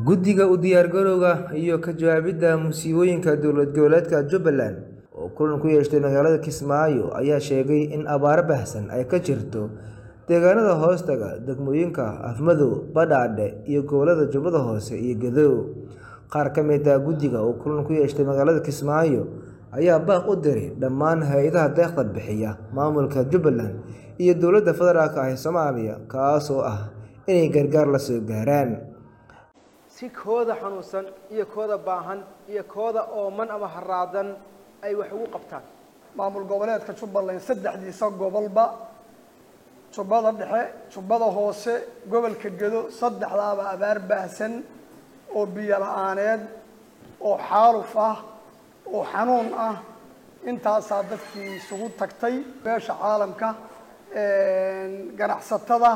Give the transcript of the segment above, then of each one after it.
Guddiga u diyaargarowga iyo ka jawaabidda musiibooyinka dowlad goboleedka Jubbaland oo kulan ku yeeshay magaalada Kismaayo ayaa sheegay in abaaro baahsan ay ka jirto deegaanada hoostaga degmooyinka Afmadow, Badhaadhe iyo gobollada Jubbada Hoose iyo Gedo. Qaar ka mid ah guddiga oo kulan ku yeeshay magaalada Kismaayo ayaa baaq u diray dhammaan hay'adaha deeqda bixiya, maamulka Jubbaland iyo dowladda federaalk ah ee Soomaaliya kaas oo ah inay gargaar la soo gaaraan. si kooda xanuunsan iyo kooda baahan iyo kooda ooman ama haraadan ay wax ugu qabtaan maamul goboleedka jubbaland saddexdiisa gobolba jubbada dhexe jubbada hoose gobolka gedo saddexdaaba abaar baahsan oo biyo la-aaneed oo xaaluf ah oo xanuun ah intaasaa dadkii isugu tagtay beesha caalamka ganacsatada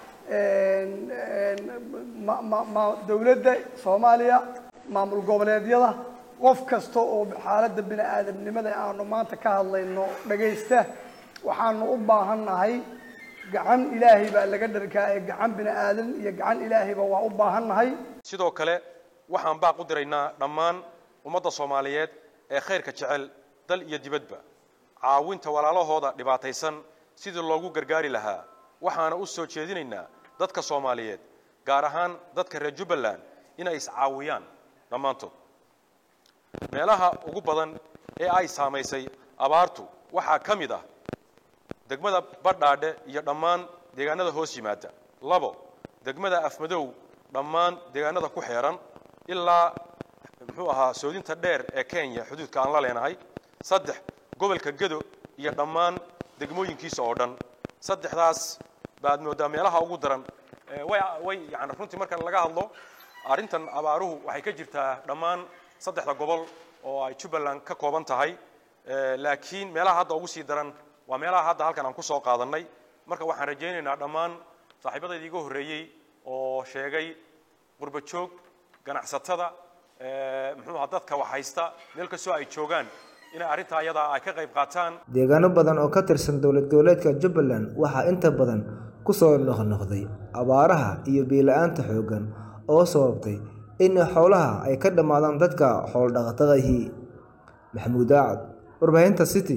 dowladda soomaaliya maamul goboleedyada qof kasta oo xaaladda bini aadamnimada aanu maanta ka hadlayno dhagaysta waxaanu u baahannahay gacan ilaahay baa laga dharkaa ee gacan bini aadan iyo gacan ilaahayba waa u baahannahay sidoo kale waxaan baaq u diraynaa dhammaan ummadda soomaaliyeed ee khayrka jecel dal iyo dibadba caawinta walaalahooda dhibaataysan sidii loogu gargaari lahaa waxaana u soo jeedinaynaa dadka soomaaliyeed gaar ahaan dadka reer jubbaland inay iscaawiyaan dhammaantood meelaha ugu badan ee ay saamaysay abaartu waxaa ka mid ah degmada badhaadhe iyo dhammaan deegaanada hoos yimaada labo degmada afmadow dhammaan deegaanada ku xeeran ilaa muxuu ahaa soodinta dheer ee kenya xuduudka aan la leenahay saddex gobolka gedo iyo dhammaan degmooyinkiisa oo dhan saddexdaas baad moodaa meelaha ugu daran way way yani runtii marka laga hadlo arrintan abaaruhu waxay ka jirtaa dhammaan saddexda gobol oo ay jubbaland ka kooban tahay laakiin meelaha hadda ugu sii daran waa meelaha hadda halkan aan kusoo qaadannay marka waxaan rajaynaynaa dhammaan saaxiibadayda iga horreeyey oo sheegay qurba joog ganacsatada muxuu ahaa dadka wax haysta meel kastoo ay joogaan inay arrintaa ayadaa ay ka qayb qaataan deegaano badan oo ka tirsan dowlad goboleedka Jubbaland waxaa inta badan ku soo noqnoqday abaaraha iyo biyo-la'aanta xooggan oo sababtay in xoolaha ay ka dhammaadaan dadka xoolo-dhaqatada ahi maxamuud aacad warbaahinta city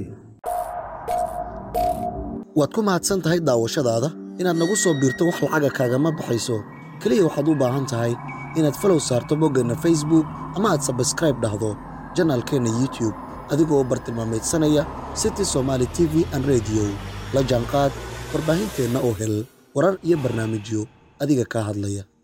waad ku mahadsan tahay daawashadaada inaad nagu soo biirto wax lacaga kaagama baxayso keliya waxaad u baahan tahay inaad falow saarto boggeenna facebook ama aad sabskraib dhahdo janaalkeenna youtub adigoo bartilmaameedsanaya city somaali t v an rediyo la jaanqaad warbaahinteenna oo hel warar iyo barnaamijyo adiga kaa hadlaya